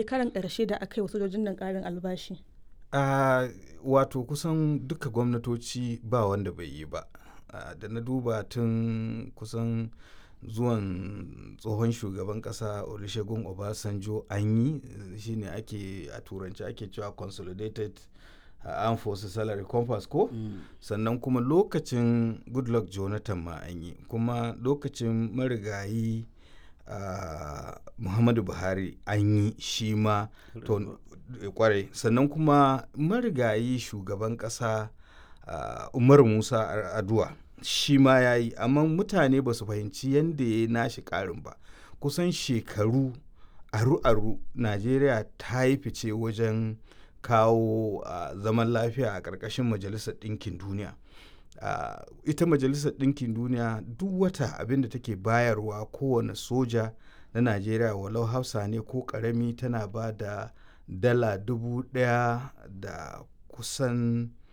karan ƙarshe da aka yi wa sojojin nan ƙarin albashi a wato kusan duka gwamnatoci ba wanda bai yi ba da na duba tun kusan zuwan tsohon shugaban kasa olusegun obasanjo an yi shine ake a turanci ake cewa consolidated uh, armed forces salary compass ko mm. sannan kuma lokacin goodluck jonathan ma an yi kuma lokacin marigayi uh, muhammadu buhari an yi shi ma kwarai sannan kuma marigayi shugaban kasa uh, umar musa aduwa shi ma ya yi amma mutane ba su fahimci yadda ya yi nashi karin ba kusan shekaru aru-aru najeriya ta yi fice wajen kawo uh, zaman lafiya a ƙarƙashin majalisar ɗinkin duniya uh, ita majalisar ɗinkin duniya duk wata abin da take bayarwa kowane soja na najeriya walau hausa ne ko ƙarami tana ba da dala dubu ɗaya da kusan